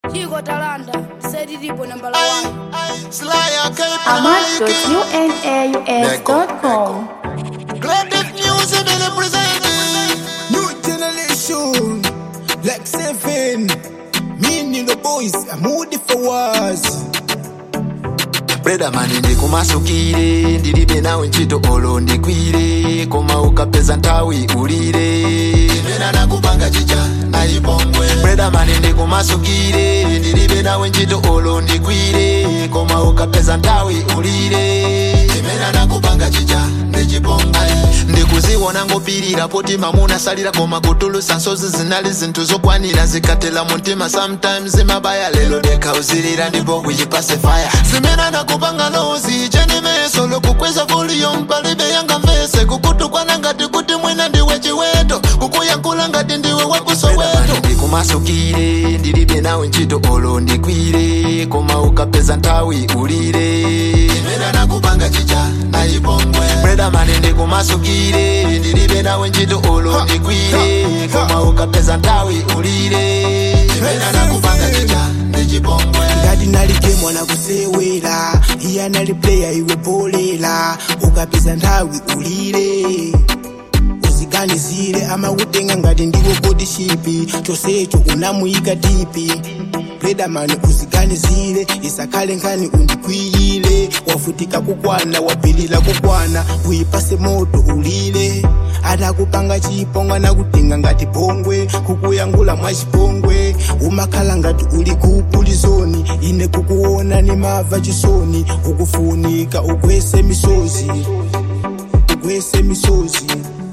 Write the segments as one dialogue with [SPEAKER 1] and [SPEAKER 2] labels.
[SPEAKER 1] Chico Talanda, Sediripo number
[SPEAKER 2] Ay,
[SPEAKER 1] one.
[SPEAKER 2] ay, Slayer, Cape
[SPEAKER 3] Ahmad.unaux.com
[SPEAKER 2] Creative music, Billy presenting.
[SPEAKER 4] New generation, like seven. Me and the boys, I'm moody for wars.
[SPEAKER 2] breda mani ndikumasukire ndilibe nawe ntchito olo ndikwire koma ukapeza nthawi ulire imene nakupanga chicha nayipongwe breda mani ndikumasukire ndilibe nawe ntchito olo ndikwire koma ukapeza nthawi ulire imene nakupanga chicha ndichipongwe ndikuziwona ngopirira poti mamuna salira koma kutulusa nsozi zinali zinthu zokwanira zikatela muntima sometimes zimabaya lelo deka uzilira ndipo kuyipase fire zimene nakupanga nozi chenimeso lokukweza volume palibe yanga mvese kukutukwana ngati kuti mwina ndiwe chiweto kukuyankhula ngati ndiwe wakusoweto ndikumasukire ndilibe nawe ntchito olo ndikwire koma ukapeza nthawi ulire imene nakupanga chicha nayipongwe breda mani ndikumasukire ndilibe nawe ntchito olo ndikwire koma ukapeza nthawi ulire imene nakupanga chicha ndichipongwe
[SPEAKER 4] ngati nalike mwana kusewera iye anali player iwe bolela ukapeza nthawi ulire uziganizire amakutenga ngati ndiwo kodi shipi chonsecho unamuyika tipi redamani uziganizire isakhale nkhani undikwiyire wavutika kukwana wapilira kukwana uyipase moto ulire atakupanga chipongwe nakutenga ngati pongwe kukuyangula mwachipongwe umakhala ngati uli kupulizoni ine kukuona ni mava chisoni ukufunika ugwese misozi ugwese misozi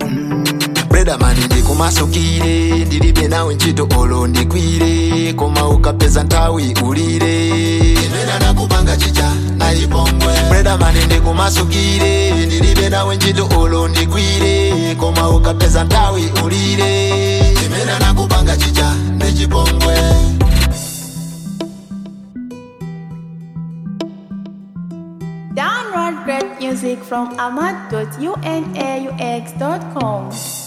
[SPEAKER 2] breda mani ndikumasukire ndilibe nawe ntchito olo ndikwire koma ukapeza nthawi ulire imene nakupanga chicha nayipongwe breda mani ndikumasukire ndilibe nawe ntchito olo ndikwire koma ukapeza nthawi ulire imene nakupanga chicha ndichipongwe
[SPEAKER 3] Download great music from Ahmad.unaux.com